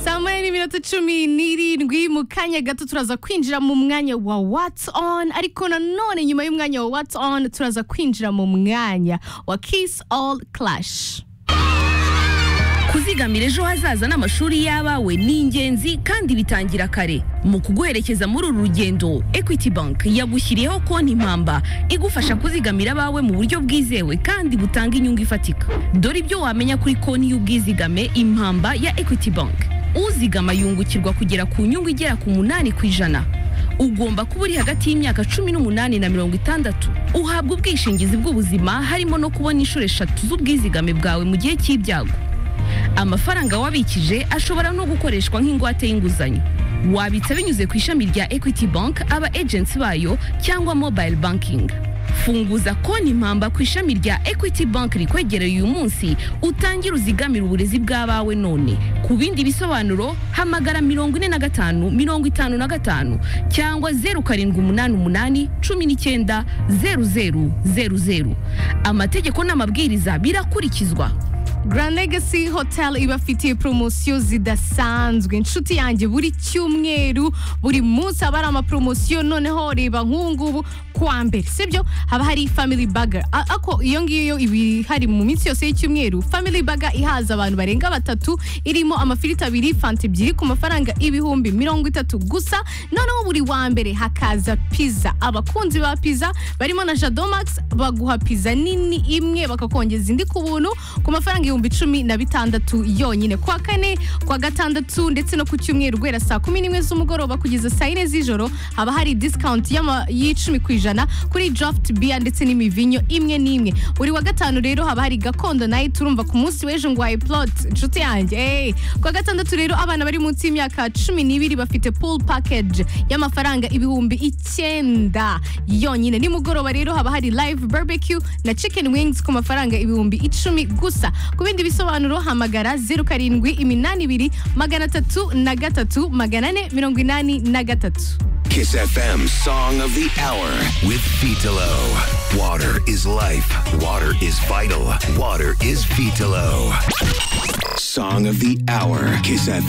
saa moya n'iminota cumi n'irindwi mu kanya gato turaza kwinjira mu mwanya wa watsi on ariko nanone nyuma y'umwanya wa watsi on turaza kwinjira mu mwanya wa kisi all clash kuzigamira ejo hazaza n'amashuri y'abawe ni ingenzi kandi bitangira kare mu kuguherekeza muri uru rugendo equity bank yagushyiriyeho konti impamba igufasha kuzigamira abawe mu buryo bwizewe kandi butanga inyungu ifatika dore ibyo wamenya kuri konti y'ubwizigame impamba ya equity bank uzigama yungukirwa kugera ku nyungu igera ku munani ku ijana ugomba kuba uri hagati y'imyaka cumi n'umunani na mirongo itandatu uhabwa ubwishingizi bw'ubuzima harimo no kubona inshuro eshatu z'ubwizigame bwawe mu gihe cy'ibyago amafaranga wabikije ashobora no gukoreshwa nk'ingwate y'inguzanyo wabitsa binyuze ku ishami rya equity bank aba agency bayo cyangwa mobile banking funguza konti impamba ku ishami rya equity bank rikwegereye uyu munsi utangire uzigamire uburezi bw'abawe none ku bindi bisobanuro hamagara mirongo ine na gatanu mirongo itanu na gatanu cyangwa zeru karindwi umunani umunani cumi n'icyenda zeru zeru zeru zeru amategeko n'amabwiriza birakurikizwa Grand Legacy Hotel ibafitiye poromosiyo zidasanzwe inshuti yanjye buri cyumweru buri munsi haba hari amaporomosiyo noneho reba nk'ubungubu kuwa mbere sibyo haba hari family burger A- ako iyo ngiyo iba ihari mu minsi yose y'icyumweru family burger ihaza abantu barenga batatu irimo amafiriti abiri fanta ebyiri ku mafaranga ibihumbi mirongo itatu gusa noneho buri wa mbere hakaza pizza abakunzi ba pizza barimo na jadomax baguha pizza nini imwe bakakongeza indi ku buntu ku mafaranga ibihumbi cumi na bitandatu yonyine ku wa kane ku wa gatandatu ndetse no ku cyumweru guhera saa kumi n'imwe z'umugoroba kugeza saa yine z'ijoro haba hari discount y'ama- y'icumi ku ijana kuri draft beer ndetse n'imivinyo imwe n'imwe buri wa gatanu rero haba hari gakondo nayo turumva ku munsi w'ejo ngwaye plot inshuti yanjye hey. ku wa gatandatu rero abana bari munsi y'imyaka cumi n'ibiri bafite pool package y'amafaranga ibihumbi icyenda yonyine nimugoroba rero haba hari live barbecue na chicken wings ku mafaranga ibihumbi icumi gusa ku bindi bisobanuro hamagara zeru karindwi iminani ibiri magana atatu na gatatu magana ane mirongo inani na gatatu Kiss FM Song of the Hour with Vitalo. Water is life. Water is vital. Water is Vitalo. Song of the Hour. Kiss FM.